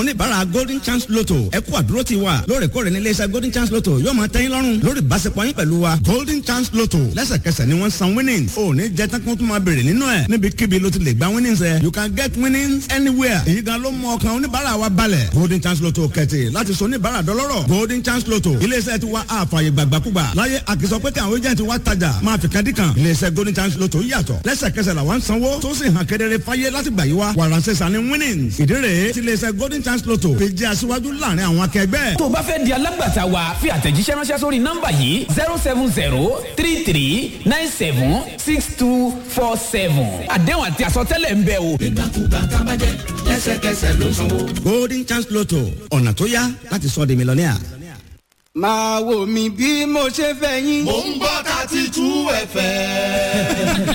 oníbàárà golden chance lotto ẹ kú àdúró ti wa lóòrèkóòrè ní iléeṣẹ́ golden chance lotto yóò máa tẹ́yìn lọ́rùn lórí ìbáṣepọ̀ yín pẹ̀lú wa golden chance lotto lẹ́sẹ̀kẹsẹ̀ ni wọ́n san winnings ò ní jẹ́ tán kó tún máa béèrè nínú ẹ̀ níbikíbi ló ti lè gba winnings ẹ̀ you can get winnings anywhere èyí gan ló mú ọkàn oníbàárà wa balẹ̀ golden chance lotto kẹ̀tì láti sọ oníbàárà dọlọ́rọ̀ golden chance lotto iléeṣẹ́ ti wa àfààyè gbàgbàkúgbà láyé àkìsọ pé kí àwọn agent wa tajà máa fi kan dí kan iléeṣẹ́ golden chance lotto yàtọ̀ lẹ́sẹ̀kẹsẹ̀ làwọn sanwó tó sì hàn kedere fáyé láti gbà yí wa wàràǹsẹ̀ sani winnings ìdí rèé ti iléeṣẹ́ golden chance lotto fi jẹ́ aṣíwájú láàrin àwọn akẹgbẹ́. tó o bá fẹ́ di alágbàtà wa fi àtẹ̀jíṣẹ́ ránṣẹ́ sórí nọ́mbà yìí zero seven zero three three nine seven six two four seven àdéhùn àti àsọtẹ́lẹ̀ ń bẹ o. ìgbàkúgbà tábàjẹ́ lẹ́sẹ̀kẹsẹ̀ ló sanwó. golden chance lotto ọ̀nà tó yá láti sọ di mílíọ̀nìà. máa wò mí bí mo ṣe fẹ́ yín. mò ń gbọ́ thirty two fm.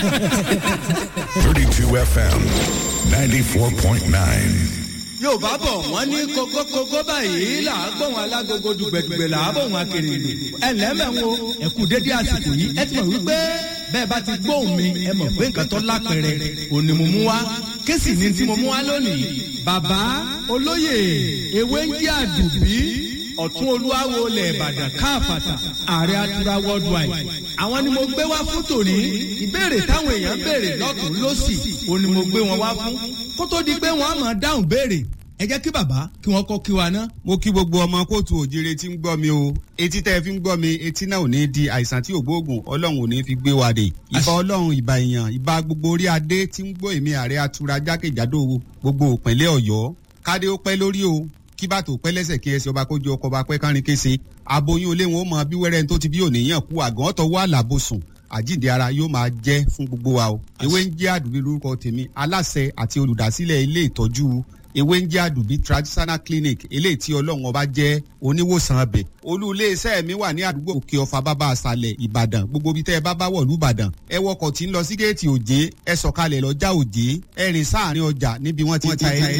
32 FM 94.9. yorùbá bọ̀ wọ́n ní kókókókó báyìí là á gbọ́ wọn alágogo dùgbẹ̀dùgbẹ̀ là á bọ̀ wọn akérèlè ẹ lẹ́mẹ̀ wo ẹ̀kú dédé àsìkò yìí ẹ ti mọ̀ wípé bẹ́ẹ̀ bá ti gbóhùn mi ẹ mọ̀ pé nǹkan tó lápẹ̀rẹ̀ òní mo mú wá kéṣì ní tí mo mú wá lónìí bàbá olóyè ewé ń jẹ́ àdùbí ọ̀tún olúwawo lẹ̀ ìbàdàn káàfàtà ààrẹ atura worldwide àwọn ni mo gbé wá fún tòní ìbéèrè táwọn èèyàn béèrè lọ́tún lọ́sì òun ni mo gbé wọn wá fún kó tó di pé wọ́n á máa dáhùn béèrè ẹ jẹ́ kí bàbá kí wọ́n kọ́ kí wa ná. mo kí gbogbo ọmọ kóòtù òjire tí ń gbọ́ mi o etí tẹ́ ẹ fi ń gbọ́ mi etí náà ò ní di àìsàn tí ògbóògùn ọlọ́run ò ní fi gbé wa dé ìbá ọlọ́run ìbá èèyàn ìbá gbogbo orí adé tí ń gbọ́ èmi ààrẹ atura jákèjádò gbogbo òpínlẹ̀ ọ̀yọ́ kádé ó pẹ́ lórí o kí bàtò pẹ́ lẹ́sẹ̀ kí ẹsẹ̀ ọba kójú ọkọ̀ ọba pẹ́ kárin kése aboyún olé wọn ó mọ bí wẹ́rẹ́ tó ti bí òníyàn kú àgàn ọ̀tọ̀ wà lábòsùn àjíǹde ara yóò máa jẹ́ fún gbogbo wa o ewé ń jẹ́ àdùbí lórúkọ tèmi aláṣẹ àti olùdásílẹ̀ ilé ìtọ́jú ewé ń jẹ́ àdùbí traditional clinic eléyìí tí ọlọ́run ọba jẹ́ oníwòsàn abẹ olú iléeṣẹ́ mi wà ní àdúgbò òkè ọ̀fà bàbá àṣàlẹ̀ ìbàdàn gbogbo ibi tẹ́ ẹ bá bá wọ̀ lùbàdàn ẹ wọkọ̀ tí ń lọ sí géètì òjé ẹ sọ̀kalẹ̀ lọ́jà òjé ẹ rìn sáàrin ọjà níbi wọ́n ti ta ẹ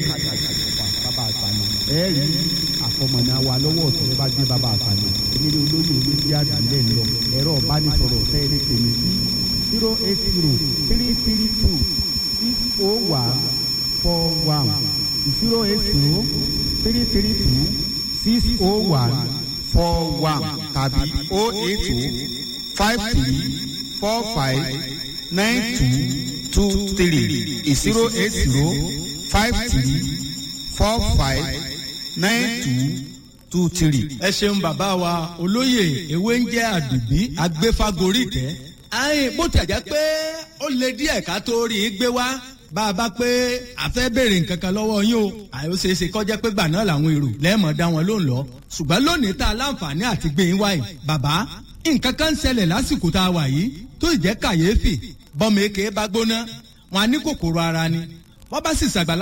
ẹ rí àkọmọ̀nà wa lọ́wọ́ ọ̀tún ẹ bá gbé bàbá àfàlẹ̀ emílẹ̀ olóyè olóyè àdúlẹ̀ lọ ẹ̀rọ ìbánisọ̀rọ̀ fẹ́ẹ́rẹ́ tèmi sí zero eight zero three three two six oh one four one zero eight zero three three two six oh one four one tàbí oh eight two five three four five nine two two three zero eight zero five three four five nine two two three. ẹ ṣeun bàbá wa olóyè ewé ń jẹ́ àdùbí agbéfagórí tẹ́ ayin bó tẹ̀ jẹ́ pé ó lè díẹ̀ ká tó rí i gbé wá bá a bá pé a fẹ́ béèrè nǹkan kan lọ́wọ́ yín o àyò ṣeé ṣe kọjá pé gbà náà làwọn èrò lẹ́ẹ̀mọ̀ dá wọn ló ń lọ ṣùgbọ́n lónìí tá a láǹfààní àti gbé yín wáyé bàbá nǹkan kan ń ṣẹlẹ̀ lásìkò tá a wà yìí tó ì jẹ́ kàyéfì bọ́mọ èké bá gbóná wọn á ní kòkòrò ara ni wọ́n bá sì ṣàgbàlá